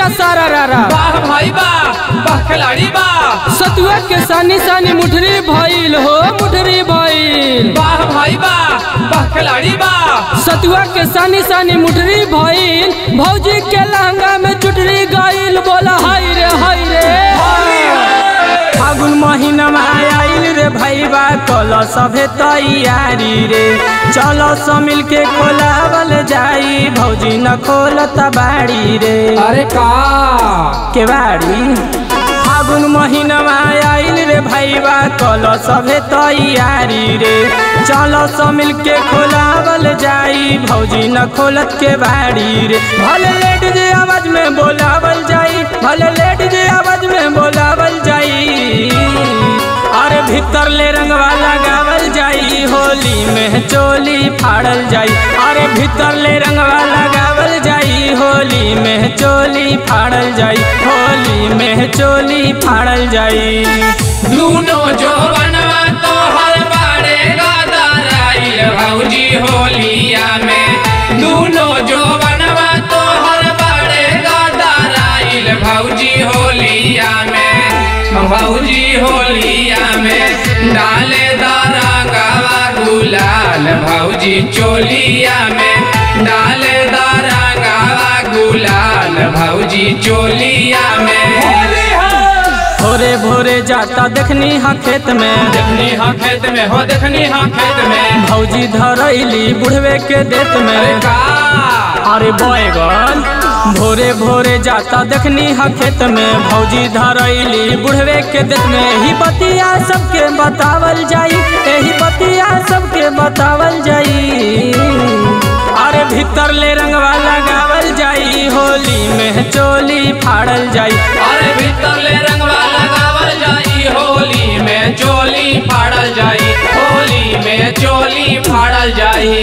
सारा रारा वाह भाई वाह वाह खिलाड़ी वाह सतुआ के सानी सानी मुठरी भइल हो मुठरी भइल वाह भाई वाह वाह खिलाड़ी वाह सतुआ के सानी सानी मुठरी भइल भौजी के लहंगा में चुटरी गइल बोला हाय रे हाय रे फागुन महीना में आइल रे भैया कल सभे तैयारी रे चलो सब मिल के खोलावल जाई भौजी न खोलत बाड़ी रे अरे का के बाड़ी फागुन महीना में आइल रे भैया कल सभे तैयारी रे चलो सब मिल के खोलावल जाई भौजी न खोलत के बाड़ी रे भले लेट जे आवाज में बोलावल जाई भले लेट जे आवाज में बोलावल जाई अरे भीतर ले रंगवा लगावल जाई होली में चोली फाड़ल जाई अरे भीतर ले रंगवा लगावल जाई होली में चोली फाड़ल जाई होली में चोली फाड़ल जाई दूनो जो बनवा तो हर बाड़े गादाराइल भौजी होलिया में दूनो जो बनवा तो हर बाड़े गादाराइल भौजी होलिया में भौजी होलिया में डाले दारा गावा गुलाल भौजी चोलिया में डाले दारा गावा गुलाल भौजी चोलिया में भोरे भोरे जाता देखनी हा खेत में देखनी हाँ खेत में हो देखनी हाँ खेत में भौजी धरैली बुढ़वे के देत अरे में का अरे बैगन भोरे भोरे जाता देखनी हा खेत में भौजी धरैली बुढ़वे के देत में यही बतिया सबके बतावल जाई यही बतिया सबके बतावल जाई अरे भीतर ले रंगवा लगावल जाई होली में चोली फाड़ल जाई अरे भीतर ले रंगवा लगावल जाई होली में चोली फाड़ल जाई होली में चोली फाड़ल जाई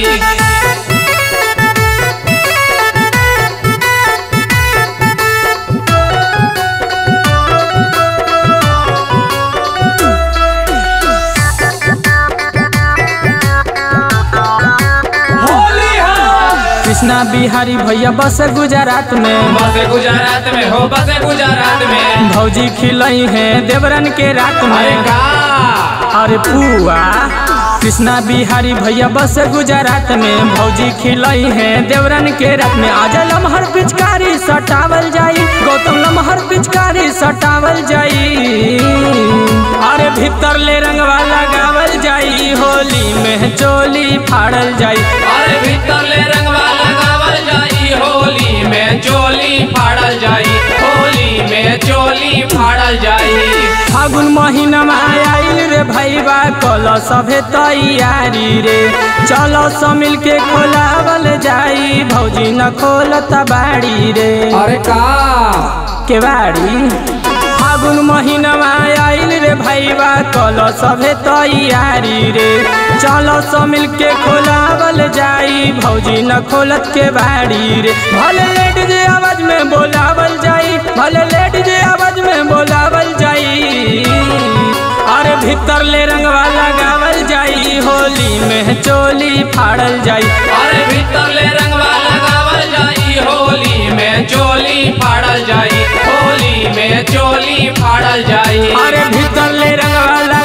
होली हो कृष्णा बिहारी भैया बस गुजरात में बसे गुजरात में हो बसे गुजरात में भौजी खिलई है देवरन के रात अरे में का अरे पुआ कृष्णा बिहारी भैया बस गुजरात में भौजी खिलई है देवरन के रात में आज लमहर पिचकारी सटावल जाई गौतम लमहर पिचकारी सटावल जाई अरे भीतर ले रंगवा लगावल जाई होली में चोली फाड़ल जाई अरे भीतर ले रंगवा लगावल जाई होली में चोली फाड़ल जाई होली में चोली फाड़ल जाई फागुन महीना में आइल रे भैया कल सभे तैयारी रे चलो सब मिल के खोलावल जाई भौजी न खोलत बाड़ी रे अरे का के बाड़ी फागुन महीना में आइल रे भैया कल सभे तैयारी रे चलो सब मिल के खोलावल जाई भौजी न खोलत के बाड़ी रे भले लेट जे आवाज में बोलावल जाई भले लेट जे आवाज में बोलावल जाई अरे भीतर ले रंगवा लगावल जाई होली में चोली फाड़ल जाई अरे भीतर ले रंगवा लगावल जाई होली में चोली फाड़ल जाई होली में चोली फाड़ल जाई अरे भीतर ले रंगवा